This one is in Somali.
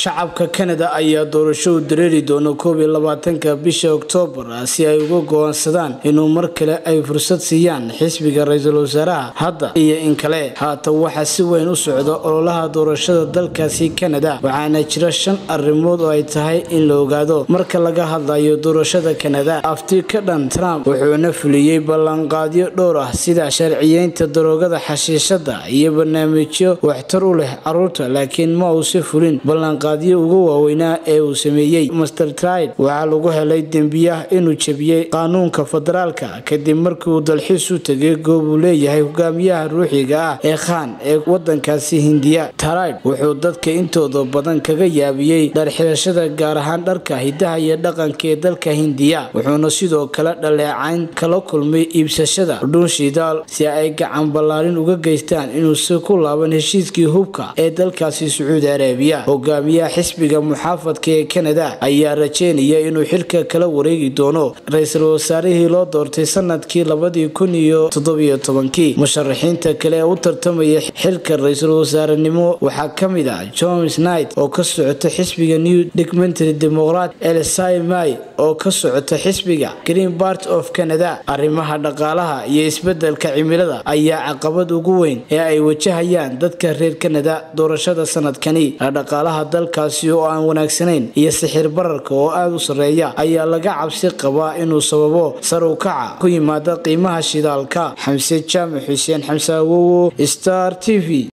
shacabka kanada ayaa doorasho u dareeri doona koob iyo labaatanka bisha oktoobar si ay uga go-aansadaan inuu mar kale ay fursad siiyaan xisbiga ra-iisul wasaaraha hadda iyo in kale haatan waxaa si weyn u socda ololaha doorashada dalkaasi kanada waxaana jira shan arrimood oo ay tahay in la ogaado marka laga hadlayo doorashada kanada afti ka dhan trump wuxuuna fuliyey ballanqaadyo dhowr ah sida sharciyeynta daroogada xashiishada iyo barnaamijyo waxtar u leh caruurta laakiin ma uusi fulin ballanqaadyo ugu waaweynaa ee uu sameeyey master tride waxaa lagu helay dembiyah inuu jebiyey qaanuunka federaalka kadib markii uu dalxiis u tegay goob uu leeyahay hogaamiyaha ruuxiga ah ee khan ee wadankaasi hindiya tride wuxuu dadka intooda badan kaga yaabiyey dharxirashada gaar ahaan dharka hidaha iyo dhaqanka ee dalka hindiya wuxuuna sidoo kale dhaleecayn kala kulmay iibsashada dhuun shidaal si ay gacan ballaarin uga geystaan inuusi ku laaban heshiiskii hubka ee dalkaasi sacuudi arabiya hogaamiyaha xisbiga muxaafadka ee kanada ayaa rajeynaya inuu xilka kala wareegi doono ra-iisul wasaarihii loo doortay sanadkii labadii kun iyo toddobiyo tobankii musharaxiinta kale ee u tartamaya xilka ra-iisul wasaarenimo waxaa ka mid ah jones knight oo ka socota xisbiga new documentary democrat elsai may oo ka socota xisbiga green part of canada arrimaha dhaqaalaha iyo isbedelka cimilada ayaa caqabad ugu weyn ee ay wajahayaan dadka reer kanada doorashada sanadkani dhaqaalaha dalkaasi oo aan wanaagsanayn iyo sixir bararka oo aada u sarreeya ayaa laga cabsi qabaa inuu sababo sar u kaca ku yimaada qiimaha shidaalka xamse jaamac xuseen xamse awowo star t v